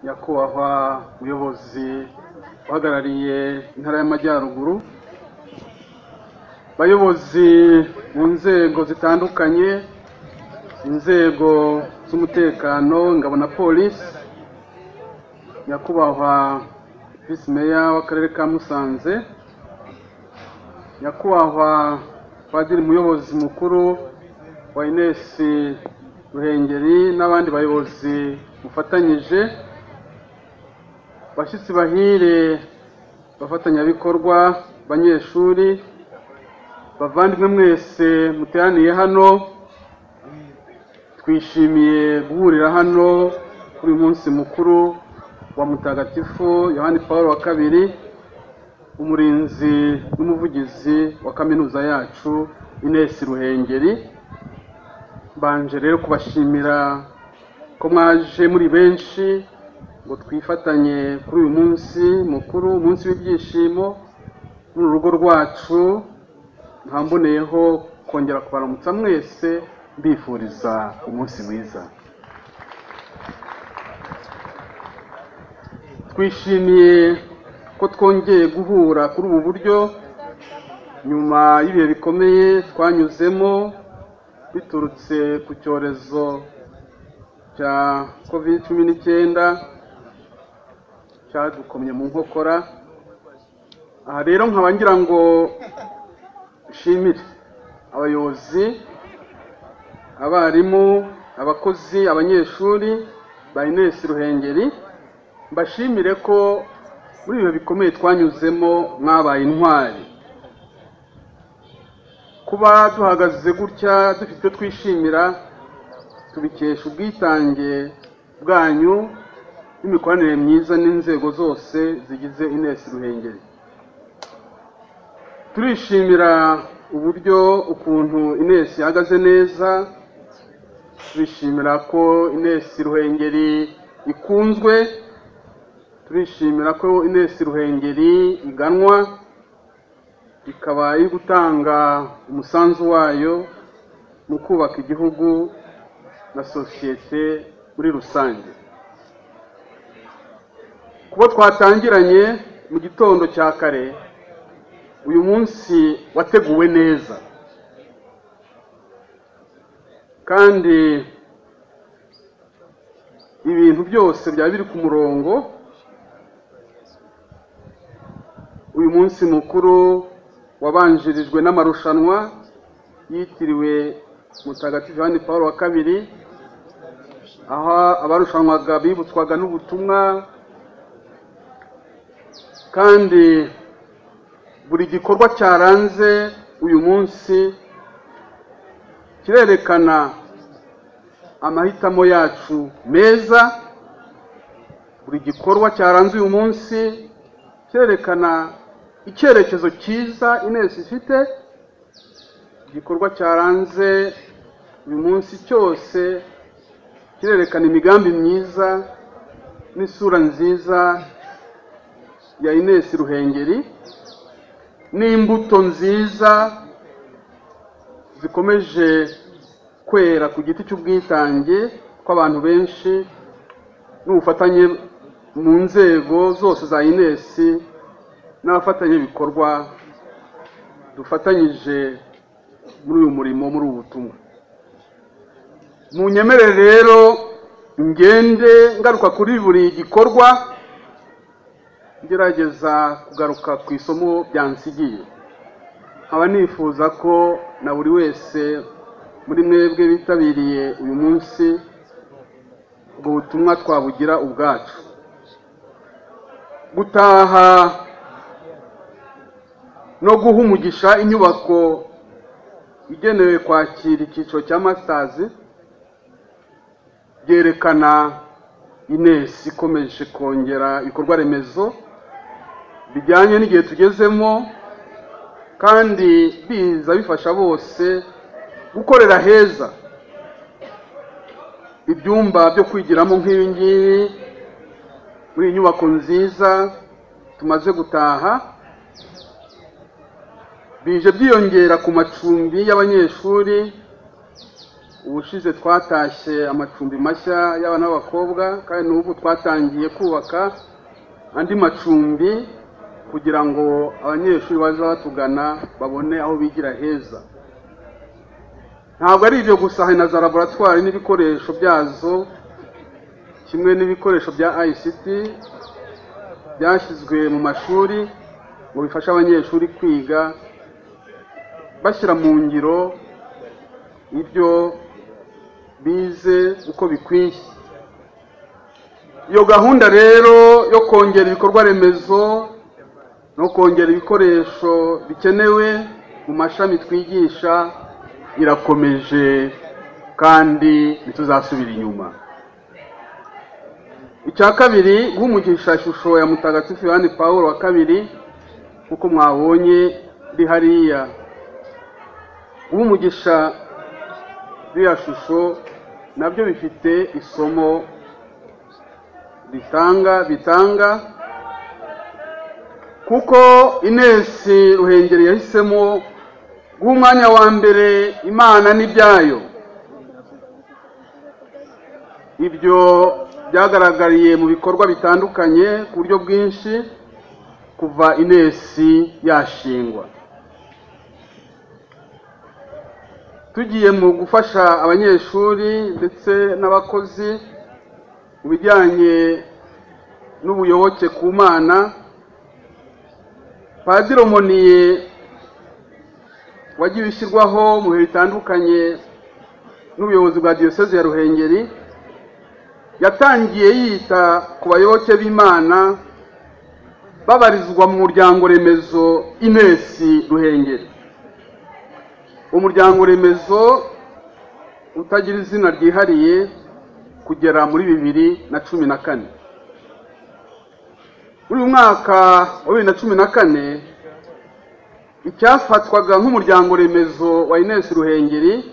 nyakubahwa muyobozi uhagarariye intara y'amajyaruguru bayobozi mu nzego zitandukanye inzego z'umutekano ingabo na polisi nyakubahwa visi meya w'akarere ka musanze nyakubahwa padiri muyobozi mukuru wa inesi ruhengeri n'abandi bayobozi mufatanyije bashyitsi bahire bafatanyabikorwa banyeshuri bavandimwe mwese muteraniye hano twishimiye guhurira hano kuri uyu munsi mukuru wa mutagatifu yohani paul wa kabiri umurinzi n'umuvugizi wa kaminuza yacu inesi ruhengeri mbanje rero kubashimira ko mwaje muri benshi ngo twifatanye kuri uyu munsi mukuru umunsi w'ibyishimo muri uru rugo rwacu ntamboneyeho kongera kubaramutsa mwese mbifuriza umunsi mwiza twishimiye ko twongeye guhura kuri ubu buryo nyuma y'ibihe bikomeye twanyuzemo biturutse ku cyorezo cya covid cumi n'icyenda cyadukomye mu nkokora aha rero nkaba ngira ngo nshimire abayobozi abarimu abakozi abanyeshuri ba inesi ruhengeri mbashimire ko muri ibihe bikomeye twanyuzemo mwabaye intwari kuba duhagaze gutya dufite icyo twishimira tubikesha ubwitange bwanyu n'imikoranire myiza n'inzego zose zigize inesi ruhengeri turishimira uburyo ukuntu inesi ihagaze neza turishimira ko inesi ruhengeri ikunzwe turishimira ko inesi ruhengeri iganwa ikaba iri gutanga umusanzu wayo mu kubaka igihugu na sosiyete muri rusange kuba twatangiranye mu gitondo cya kare uyu munsi wateguwe neza kandi ibintu byose byaba biri ku murongo uyu munsi mukuru wabanjirijwe n'amarushanwa yitiriwe mutagatifu Yohani paul wa kabiri aho abarushanwaga bibutswaga n'ubutumwa kandi buri gikorwa cyaranze uyu munsi kirerekana amahitamo yacu meza buri gikorwa cyaranze uyu munsi kirerekana icyerekezo cyiza inesi ifite igikorwa cyaranze uyu munsi cyose kirerekana imigambi myiza n'isura nziza ya inesi ruhengeri n'imbuto nziza zikomeje kwera ku giti cy'ubwitange kw'abantu benshi n'ubufatanye mu nzego zose za inesi n'abafatanyabikorwa dufatanyije muri uyu murimo muri ubu butumwa mu nyemere rero ngende ngaruka kuri buri gikorwa ngerageza kugaruka ku isomo byansigiye nkaba nifuza ko na buri wese muri mwebwe bitabiriye uyu munsi ubwo butumwa twabugira ubwacu gutaha no guha umugisha inyubako igenewe kwakira icyiciro cya masitazi byerekana inesi ikomeje kongera ibikorwa remezo bijyanye n'igihe tugezemo kandi biza bifasha bose gukorera heza ibyumba byo kwigiramo nk'ibi ngibi muri iyi nyubako nziza tumaze gutaha bije byiyongera ku macumbi y'abanyeshuri ubushize twatashye amacumbi mashya y'abana b'abakobwa kandi n'ubu twatangiye kubaka andi macumbi kugira ngo abanyeshuri baza batugana babone aho bigira heza ntabwo ari ibyo gusa hari na za laboratwari n'ibikoresho byazo kimwe n'ibikoresho bya ICT byashyizwe mu mashuri ngo bifashe abanyeshuri kwiga bashyira mu ngiro ibyo bize uko bikwiye iyo gahunda rero yo kongera ibikorwa remezo no kongera ibikoresho bikenewe mu mashami twigisha irakomeje kandi ntituzasubira inyuma icya kabiri guhumugisha ishusho ya mutagatifu yohani paul wa kabiri nk'uko mwabonye iri hariya guhumugisha iriya shusho nabyo bifite isomo ritanga bitanga kuko inesi ruhengeri yahisemo guha umwanya wa mbere imana n'ibyayo ibyo byagaragariye mu bikorwa bitandukanye ku buryo bwinshi kuva inesi yashingwa tugiye mu gufasha abanyeshuri ndetse n'abakozi mu bijyanye n'ubuyoboke ku mana padiri moniye wagiye ushyirwaho mu bihe bitandukanye n'ubuyobozi bwa diyoseze ya ruhengeri yatangiye yita ku bayoboke b'imana babarizwa mu muryango remezo inesi ruhengeri umuryango remezo utagira izina ryihariye kugera muri bibiri na cumi na kane muri uyu mwaka wa bibiri na cumi na kane icyafatwaga nk'umuryango remezo wa inesi ruhengeri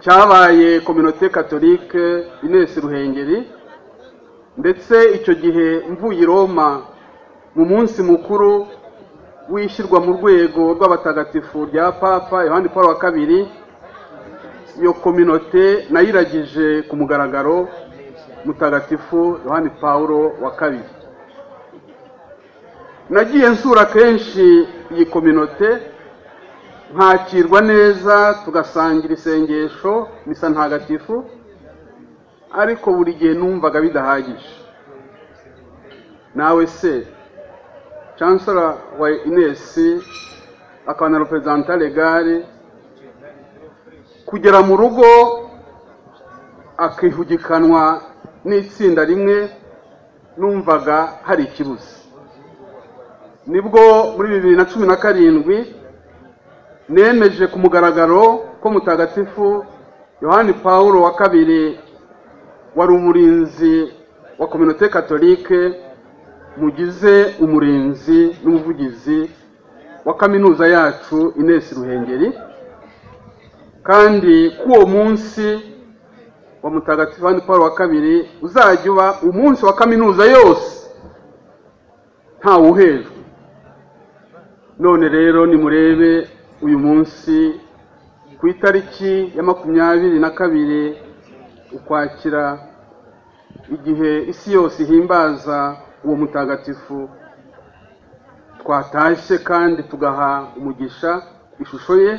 cyabaye kominote katolike inesi ruhengeri ndetse icyo gihe mvuye i roma mu munsi mukuru w'ishyirwa mu rwego rw'abatagatifu rya papa yohani paul wa kabiri iyo kominote nayo iragije ku mugaragaro mutagatifu yohani paul wa kabiri nagiye nsura kenshi iyi kominote nkakirwa neza tugasangira isengesho misa ntagatifu ariko buri gihe numvaga bidahagije nawe se chancellor wa inesi akaba na representa legale kugera mu rugo akihugikanwa n'itsinda rimwe numvaga hari ikibuze nibwo muri bibiri na cumi na karindwi nemeje ku mugaragaro ko mutagatifu yohani paul wa kabiri wari umurinzi wa kominote katolike mugize umurinzi n'umuvugizi wa kaminuza yacu inesi ruhengeri kandi ku uwo munsi wa mutagatifu yohani paul wa kabiri uzajya uba umunsi wa kaminuza yose ntawuhejwe none rero nimurebe uyu munsi ku itariki ya makumyabiri na kabiri ukwakira igihe isi yose ihimbaza uwo mutagatifu twatashye kandi tugaha umugisha ishusho ye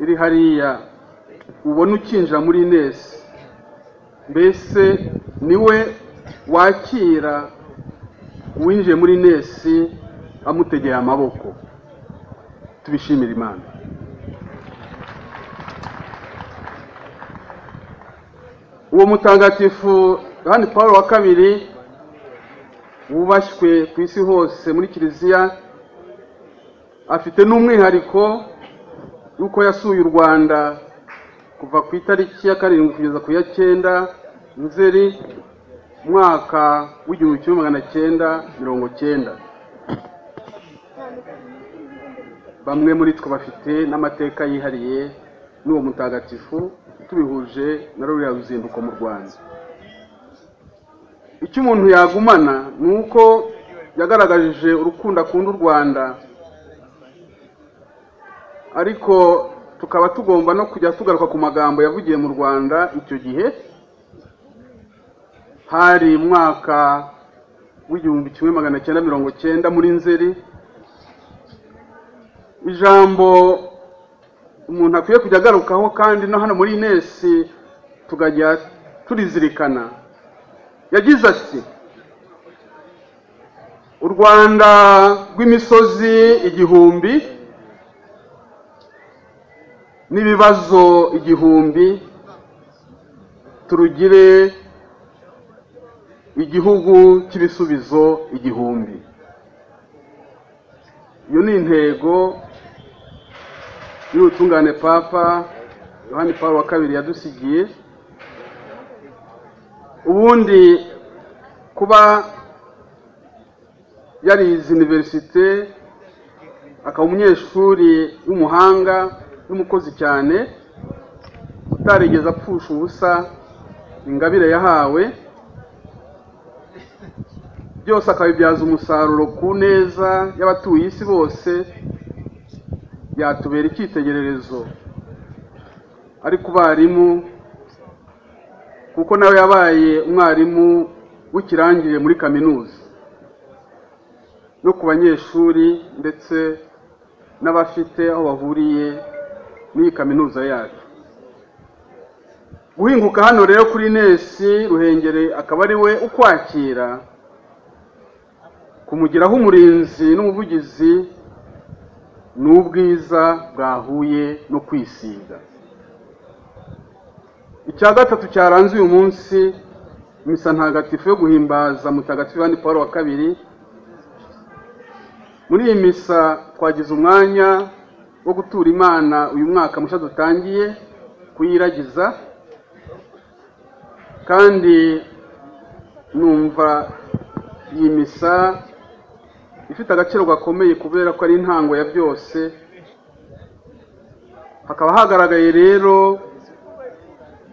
iri hariya ubona ukinjira muri inesi mbese niwe wakira uwinjiye muri inesi amutegeye amaboko tubishimire imana uwo mutagatifu yohani paul wa kabiri wubashywe ku isi hose muri kiliziya afite n'umwihariko y'uko yasuye u rwanda kuva ku itariki ya karindwi kugeza ku ya cyenda nzeri umwaka w'igihumbi kimwe magana cyenda mirongo cyenda bamwe muri twe bafite n'amateka yihariye n'uwo mutagatifu tubihuje na ruriya ruzinduko mu rwanda icyo umuntu yagumana ni uko yagaragaje urukundo akunda u rwanda ariko tukaba tugomba no kujya tugaruka ku magambo yavugiye mu rwanda icyo gihe hari umwaka w'igihumbi kimwe magana cyenda mirongo cyenda muri nzeri ijambo umuntu akwiye kujya agarukaho kandi no hano muri inesi tukajya turizirikana yagize ati u rwanda rw'imisozi igihumbi n'ibibazo igihumbi turugire igihugu cy'ibisubizo igihumbi iyo ni intego y'ubutungane papa yohani paul wa kabiri yadusigiye ubundi kuba yarize iniverisite akaba umunyeshuri w'umuhanga n'umukozi cyane utarigeze apfusha ubusa ingabire yahawe byose akabibyaza umusaruro ku neza y'abatuye isi bose byatubera icyitegererezo ariko ubarimu kuko nawe yabaye umwarimu w'ikirangirire muri kaminuza no ku banyeshuri ndetse n'abafite aho bahuriye n'iyi kaminuza yacu guhinguka hano rero kuri nesi ruhengeri akaba ari we ukwakira kumugiraho umurinzi n'umuvugizi ni ubwiza bwahuye no kwisiga icya gatatu cyaranze uyu munsi misa ntagatifu yo guhimbaza mutagatifu Yohani paul wa kabiri muri iyi misa twagize umwanya wo gutura imana uyu mwaka mushya dutangiye kuyiragiza kandi numva iyi misa ifite agaciro gakomeye kubera ko ari intango ya byose hakaba hagaragaye rero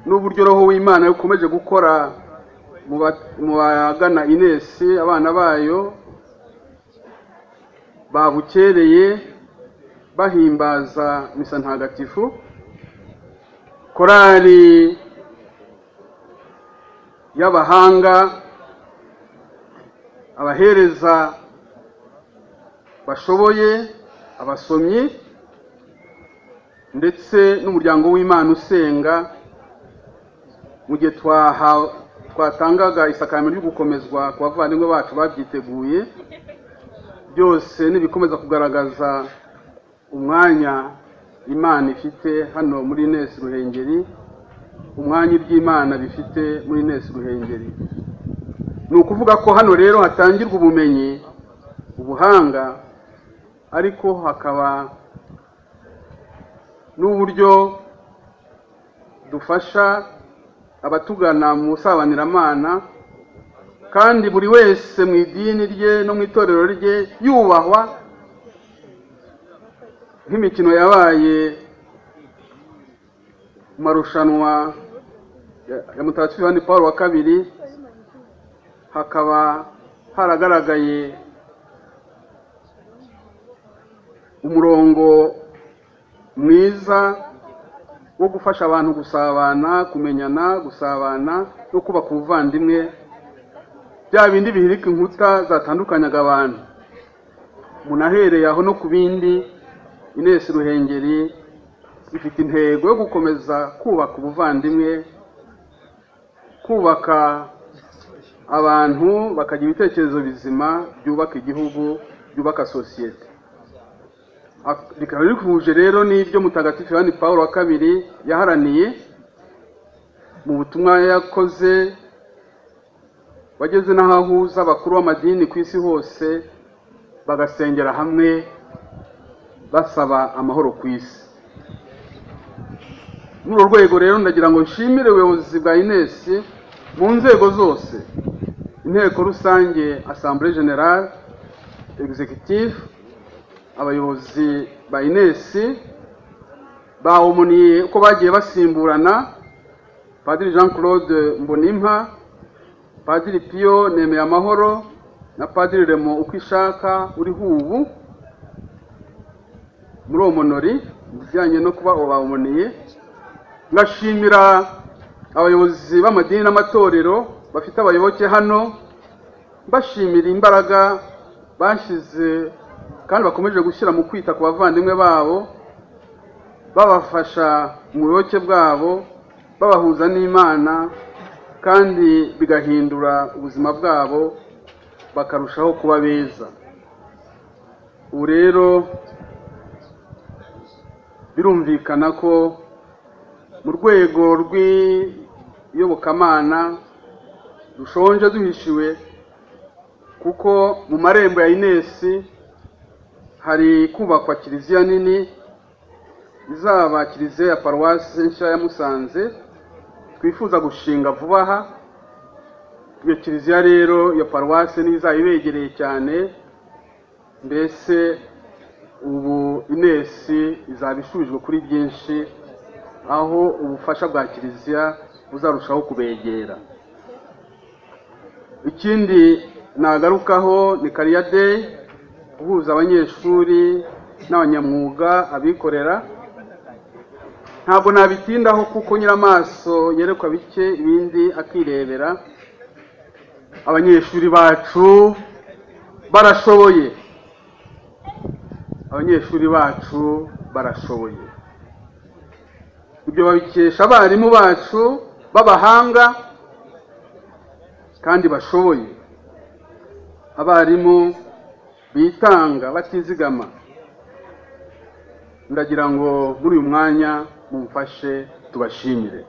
n'uburyo roho w'imana ukomeje gukora mu bagana inesi abana bayo babukereye bahimbaza misa ntagatifu korali y'abahanga abahereza bashoboye abasomyi ndetse n'umuryango w'imana usenga mu gihe twatangaga isakaramentu ryo gukomezwa ku bavandimwe bacu babyiteguye byose n'ibikomeza kugaragaza umwanya imana ifite hano muri nesi ruhengeri umwanya iby'imana bifite muri nesi ruhengeri ni ukuvuga ko hano rero hatangirwa ubumenyi ubuhanga ariko hakaba n'uburyo dufasha abatugana mu busabaniramana kandi buri wese mu idini rye no mu itorero rye yubahwa nk'imikino yabaye mu marushanwa ya mutagatifu yohani paul wa kabiri hakaba haragaragaye umurongo mwiza wo gufasha abantu gusabana kumenyana gusabana no kubaka ubuvandimwe bya bindi bihirika inkuta zatandukanyaga abantu umuntu ahereye aho no ku bindi inesi ruhengeri ifite intego yo gukomeza kubaka ubuvandimwe kubaka abantu bakagira ibitekerezo bizima byubaka igihugu byubaka sosiyete bikaba bihuje rero n'ibyo mutagatifu yohani paul wa kabiri yaharaniye mu butumwa yakoze wageze n'aho ahuza abakuru b'amadini ku isi hose bagasengera hamwe basaba amahoro ku isi muri urwo rwego rero ndagira ngo nshimire ubuyobozi bwa inesi mu nzego zose inteko rusange asambure generale executive abayobozi ba inesi bawumuniye uko bagiye basimburana padiri jean claude mbonimpa padiri piyo nemeye amahoro na padiri remo uko ishaka uriho ubu muri uwo munori ibijyanye no kuba baboneye ngashimira abayobozi b'amadini n'amatorero bafite abayoboke hano mbashimira imbaraga bashyize kandi bakomeje gushyira mu kwita ku bavandimwe babo babafasha mu buyoboke bwabo babahuza n'imana kandi bigahindura ubuzima bwabo bakarushaho kuba beza ubu rero birumvikana ko mu rwego rw'iyobokamana dushonje duhishiwe kuko mu marembo ya inesi hari kubakwa kiliziya nini izaba kiliziya ya paruwasi nshya ya musanze twifuza gushinga vuba aha iyo kiliziya rero ya paruwasi n'izaba ibegereye cyane mbese ubu inesi izaba ishubijwe kuri byinshi aho ubufasha bwa kiliziya buzarushaho kubegera ikindi nagarukaho ni kariya deyi guhuza abanyeshuri n'abanyamwuga abikorera ntabwo nabitindaho kuko nyiramaso yerekwa bike ibindi akirebera abanyeshuri bacu barashoboye abanyeshuri bacu barashoboye ibyo babikesha abarimu bacu b'abahanga kandi bashoboye abarimu bitanga batizigama ndagira ngo muri uyu mwanya mumfashe tubashimire